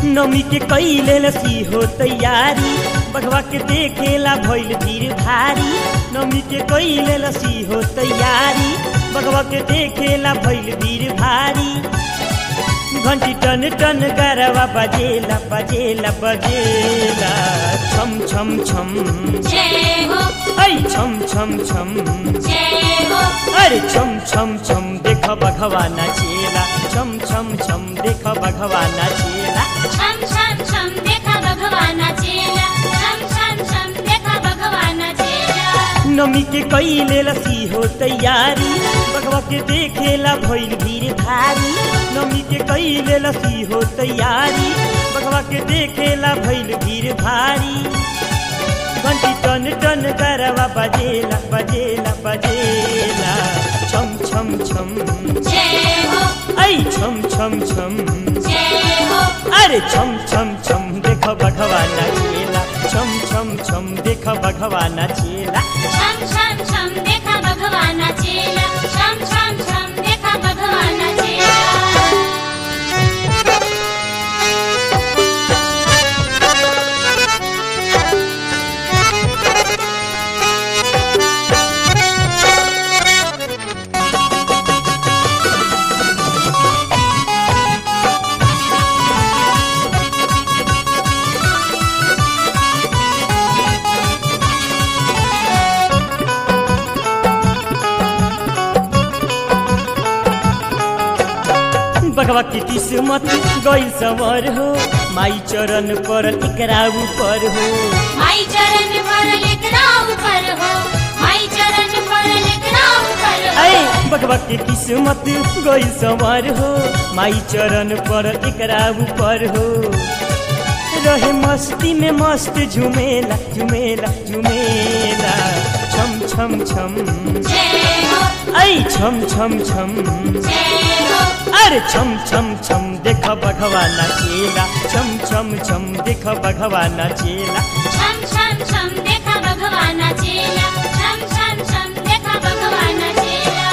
नमी के कैले लसी हो तैयारी बघवा के देखेला भइल भीड़ भारी नमी के कैले लसी हो तैयारी बघवा के देखेला भइल भीड़ भारी घंटी टन टन गरवा बजेला बजेला बजेला छम छम छम जय हो ऐ छम छम छम जय हो अरे छम छम छम देख बघवा नाचेला छम छम छम देख बघवा नाचेला छम छम छम देखा भगवाना चेला छम छम छम देखा भगवाना चेला नमी के कैले लसी हो तैयारी बघवा के देखेला भइल भीड़ भारी नमी के कैले लसी हो तैयारी बघवा के देखेला भइल भीड़ भारी घंटी टन टन करवा बजेला बजेला बजेला छम छम छम जय हो ऐ छम छम छम जय हो अरे छम छम छम देख बघवा नाचेला छम छम छम देख बघवा नाचेला छम छम छम देखा भगवाना चेला छम छम छम देखा भगवाना चेला बघवा की किस्मत गई सवर हो माई चरण पर एकरा ऊपर हो माई चरण पर लेकरा ऊपर हो माई चरण पर लेकरा ऊपर हो ऐ बघवा की किस्मत गई सवर हो माई चरण पर एकरा ऊपर हो रहे मस्ती में मस्त झुमेला झुमेला झुमेला छम छम छम जय हो ऐ छम छम छम जय हो अरे छम छम छम देख बघवा नाचेला छम छम छम देख बघवा नाचेला छम छम छम देखा भगवाना चेला छम छम छम देखा भगवाना चेला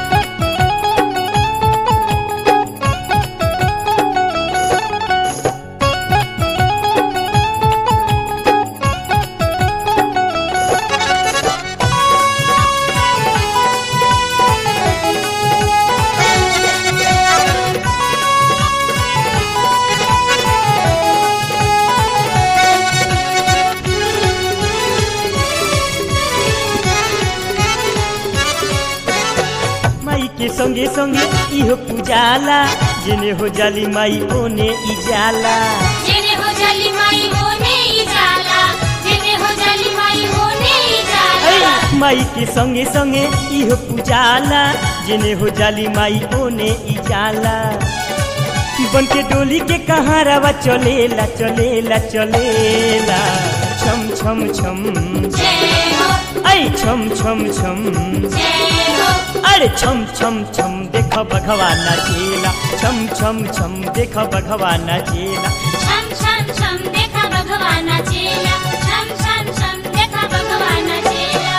माई के संगे संगे इहो पूजाला जेने हो जाली माई ओने ई जाला जेने हो जाली माई होने ही जाला जेने हो जाली माई होने ही जाला ऐ माई के संगे संगे इहो पूजाला जेने हो जाली माई ओने ई जाला बन के डोली के कहाँ रवा चलेला चलेला चलेला छम छम छम जय हो ऐ छम छम छम जय हो अरे छम छम छम देख बघवा नाचेला छम छम छम देख बघवा नाचेला छम छम छम देखा भगवाना चेला छम छम छम देखा भगवाना चेला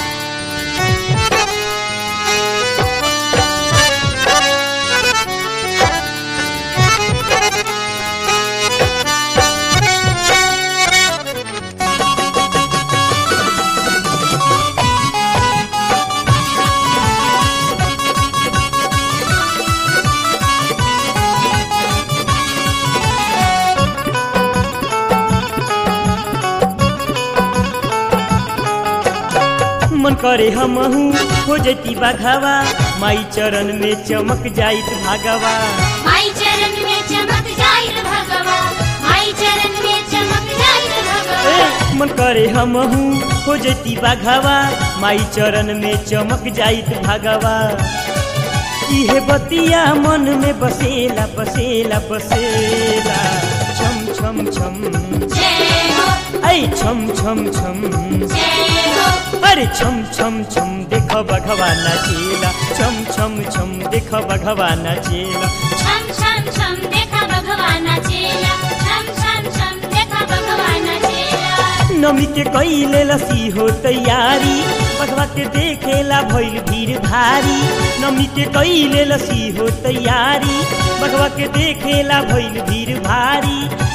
मन करे हमहू हो जती बाघावा माई चरण में चमक जाइत भागवा माई चरण में चमक जाइल भगवा माई चरण में चमक जाइल भगवा ए, मन करे हमहू हो जती बाघावा माई चरण में चमक जाइत भागवा इहे बतिया मन में बसेला बसेला बसेला छम छम छम जय हो ऐ छम छम छम जय हो अरे छम छम छम देख बघवा नाचेला छम छम छम देख बघवा नाचेला छम छम छम देखा भगवाना चेला छम छम छम देखा भगवाना चेला नमी के कैले लसी हो तैयारी बघवा के देखेला भइल भीड़ भारी नमी के कैले लसी हो तैयारी बघवा के देखेला भइल भीड़ भारी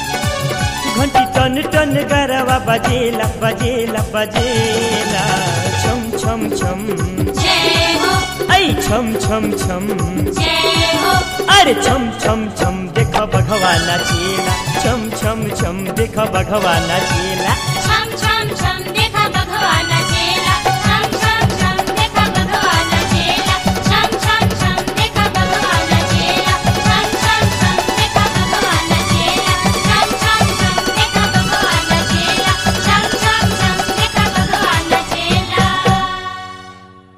टन टन गरवा बजेला बजेला बजेला छम छम छम जय हो ऐ छम छम छम जय हो अरे छम छम छम देख भगवाना चेला छम छम छम देख भगवाना चेला